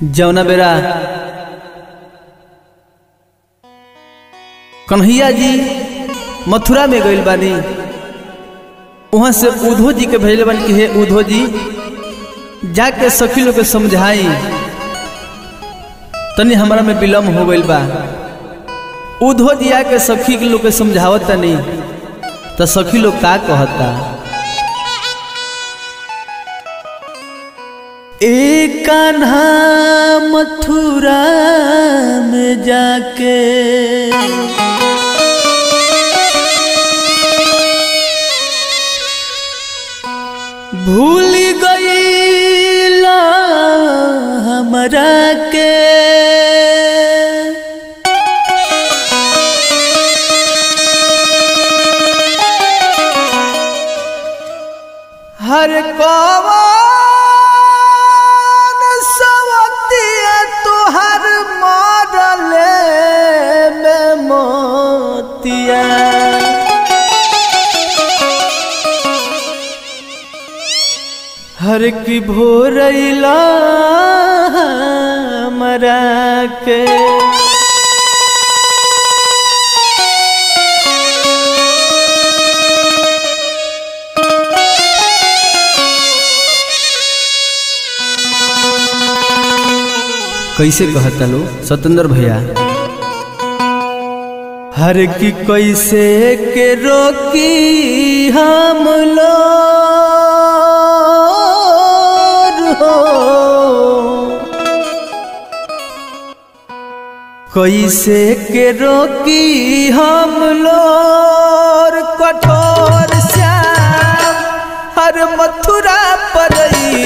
जौना बेरा कन्हैया जी मथुरा में गइल बानी वहाँ से उद्धव जी के भेजले बानी कि हे उद्धव जी जाके सखी लोग के समझाई तनी हमारा में विलम्ब हो गइल बा उद्धव जी आके सखी के लोग के समझावत तनी तो सखी लोग का कहता एक कान्हा मथुरा में जाके भूल गई हमरा के हर कवन सवतिया तुहर मरले में मोतिया हर की भोरैला मरा के कैसे कहता लो सतेंद्र भैया हर की कैसे के रोकी हम लोग हो कैसे के रोकी हम लोग कठोर श्याम हर मथुरा पर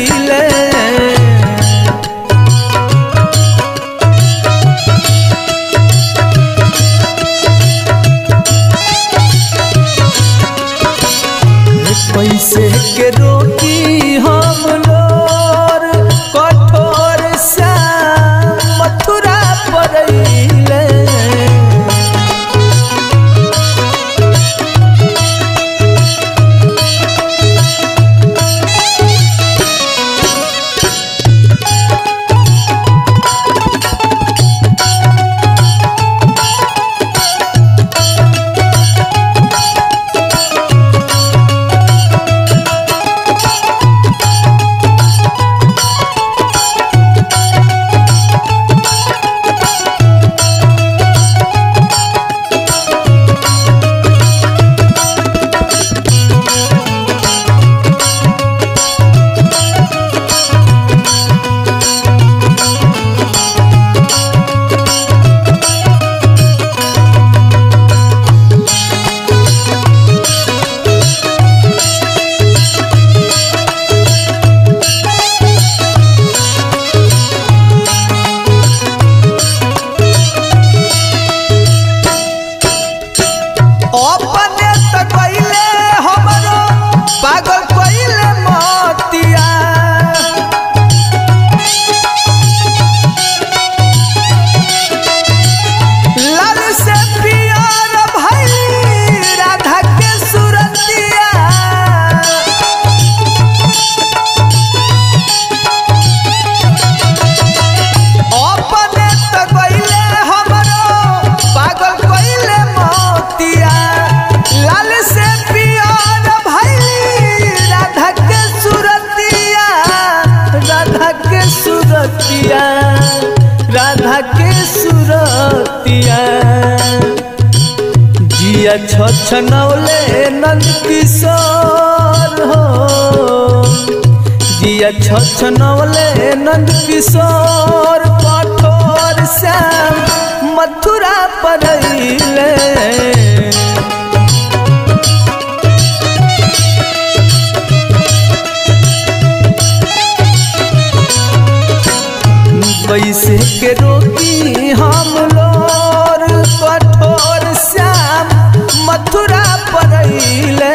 पैसे के रोटी हम लोर कठोर श्याम मथुरा पड़ैले अपने त कइले हमरो पागल कइले मतिया लाल से पियर भइल राधा के सुरतिया अपने त कइले हमरो पागल कइले मोतिया लाल से पियर भइल राधा के सुरतिया राधा के सुरतिया राधा के सुरतिया जिया छछनौले नंद किशोर हो जिया छछनौले नंद किशोर कठोर श्याम मथुरा पड़ैले कैसे के रोकी हम लोर कठोर श्याम मथुरा पड़ैले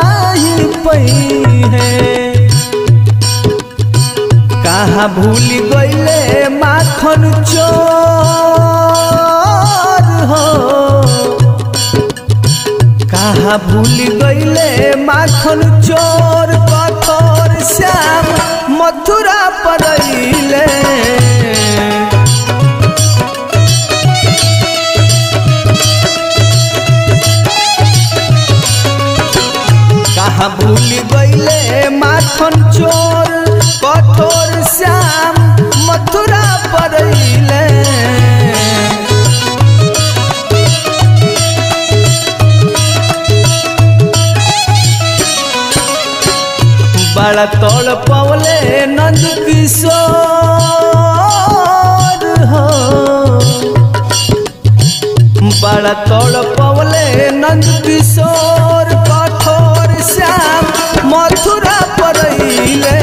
नाही पई है कहाँ भूल गईले माखन चोर हो कहाँ भूल गईले माखन चोर कठोर श्याम मथुरा परैले कहाँ भूल गईले माखन चोर कठोर श्याम मथुरा परैले बड़ा तोड़ पवले नंद किशोर हो बड़ा तोड़ पवले नंद किशोर कठोर श्याम मथुरा परैले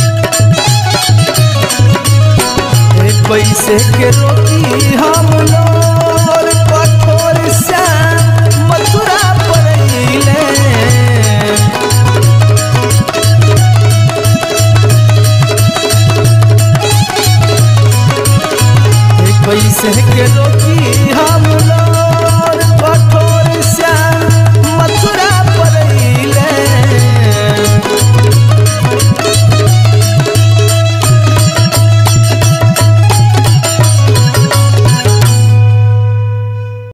ए, कैसे के रोकी हम लोग